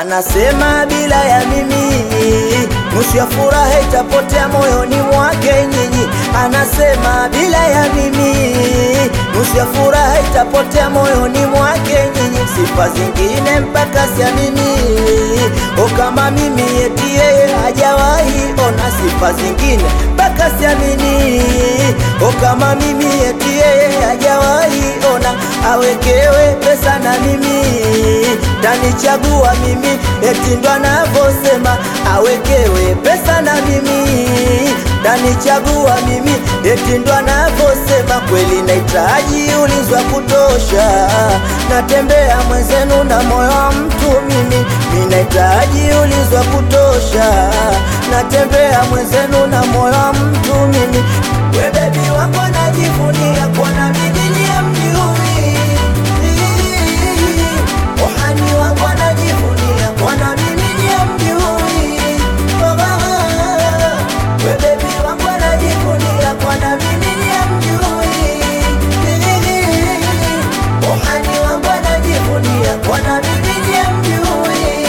anasema bila ya mimi nusu ya furaha itapotea moyoni mwake nyinyi. Anasema bila ya mimi nusu ya furaha itapotea moyoni mwake nyinyi. Sifa zingine mpaka siamini, o kama mimi eti yeye hajawahi ona. Sifa zingine mpaka siamini, o kama mimi eti yeye hajawahi ona. Awekewe pesa na mimi tanichagua mimi, eti ndo anavyosema. Awekewe pesa na mimi tanichagua mimi, eti ndo anavyosema. Kweli nahitaji ulinzi wa kutosha, natembea mwenzenu na moyo wa mtu mimi. Mi nahitaji ulinzi wa kutosha, natembea mwenzenu na moyo wa mtu mimi. We bebi wangu anajivunia kuona mimi ni mjui Ohani wangu anajivunia kuona mimi ni mjui We bebi wangu anajivunia kuona mimi ni mjui Ohani wangu anajivunia kuona mimi ni mjui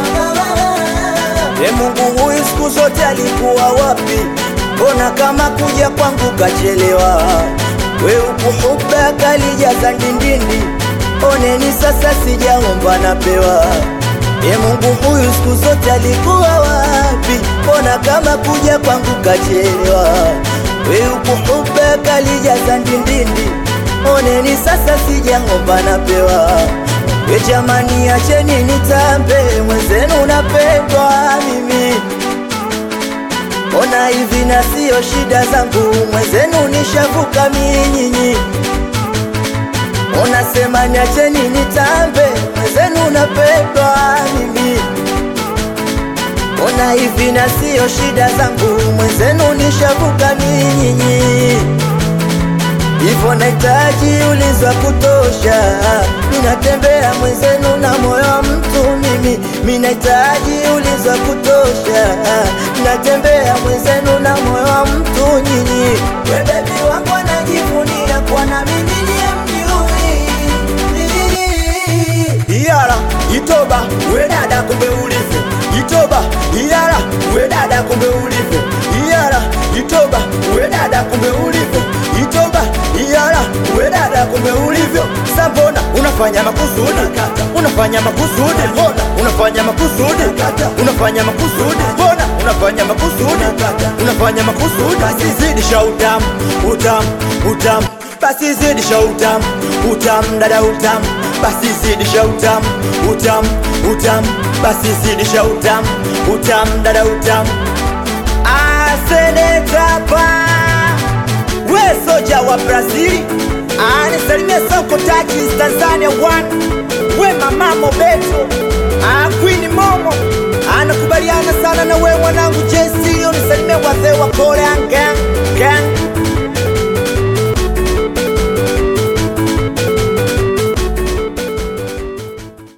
E Mungu huyu siku zote alikuwa wapi? Mbona kama kuja kwangu kachelewa? We ukuhuba kalijaza ndindindi, oneni sasa sijaomba napewa. E Mungu huyu siku zote alikuwa wapi? Mbona kama kuja kwangu kachelewa? We ukuhuba kalijaza ndindindi, oneni sasa sijaomba napewa. We jamani, acheni nitambe, mwenzenu napendwa mimi. Ona hivi na sio shida zangu, mwenzenu nishavuka minyinyi. Ona sema niacheni nitambe, mwenzenu napendwa mimi. Ona hivi na sio shida zangu, mwenzenu nishavuka minyinyi. Hivyo nahitaji ulinzi wa kutosha, ninatembea mwenzenu na moyo wa mtu mimi. Mimi nahitaji ulinzi wa kutosha, natembea mwenzenu na moyo wa mtu nyinyi. We bebi wangu anajivunia kuwa na mimi ni mjui. Iyala itoba, we dada, kumbe ulivyo itoba. Iyala we dada, kumbe ulivyo Iyala itoba, we dada, kumbe ulivyo itoba. Iyala we dada, kumbe ulivyo Sambona unafanya makusudi, unafanya makusudi, mbona unafanya makusudi, unafanya makusudi, mbona unafanya makusudi, unafanya makusudi. Basi zidisha utamu, utamu, utamu, basi zidisha utamu, utamu, dada utamu, basi zidisha utamu, utamu, utamu, basi zidisha utamu, utamu, dada utamu. Asenetapa we soja wa Brazili anisalimia Soko Takis Tanzania one we mama Mobeto ah, Queen Momo anakubaliana sana na we mwanangu JC unisalimia wazee wa Korea gang gang